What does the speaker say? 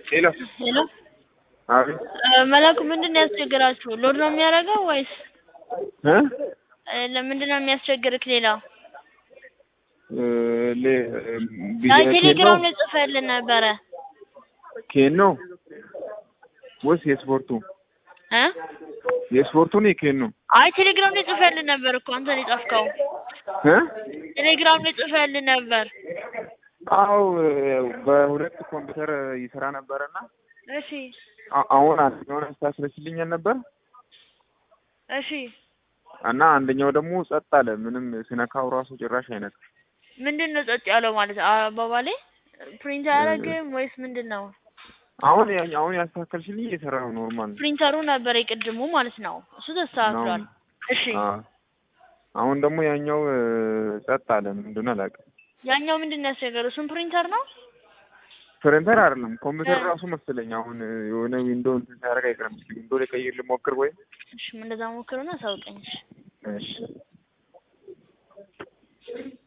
ሄሎ ሄሎ አቤት መላኩ ምንድን ነው ያስቸግራችሁ? ሎድ ነው የሚያደርገው ወይስ እ እ ለምንድን ነው የሚያስቸግርክ? ሌላ እ ሌ አይ ኬን ቴሌግራም ነው ላይ ጽፈህልን ነበረ ኬን ነው ወይስ የስፖርቱ? እ የስፖርቱ ነው የኬን ነው? አይ ቴሌግራም ላይ ጽፈህልን ነበር እኮ አንተ ነው የጻፍከው። እ ቴሌግራም ላይ ጽፈህልን ነበር። አዎ በሁለት ኮምፒውተር ይሰራ ነበረና እሺ አ- አሁን አንደኛውን አስታስረችልኛል ነበር እሺ እና አንደኛው ደግሞ ጸጥ አለ። ምንም ስነካው ራሱ ጭራሽ አይነት ምንድን ነው ጸጥ ያለው ማለት አባባሌ ፕሪንት አያደርግም ወይስ ምንድን ነው? አሁን ያ- አሁን ያስተካከልሽልኝ እየሰራ ነው ኖርማል ነው። ፕሪንተሩ ነበር የቅድሙ ማለት ነው። እሱ ተስተካክሏል። እሺ አ- አሁን ደግሞ ያኛው እ፣ ጸጥ አለ። ምንድን ነው አላውቅም። ያኛው ምንድን ነው ያስቸገረው? እሱም ፕሪንተር ነው። ፕሪንተር አይደለም ኮምፒውተር እ። ራሱ መሰለኝ። አሁን እ፣ የሆነ ዊንዶ እንትን ሲያደርግ አይቀርም። እስኪ ዊንዶ ላይ ቀይር ልሞክር ወይ? እሺ እንደዛ ሞክሩና አሳውቀኝ። እሺ እሺ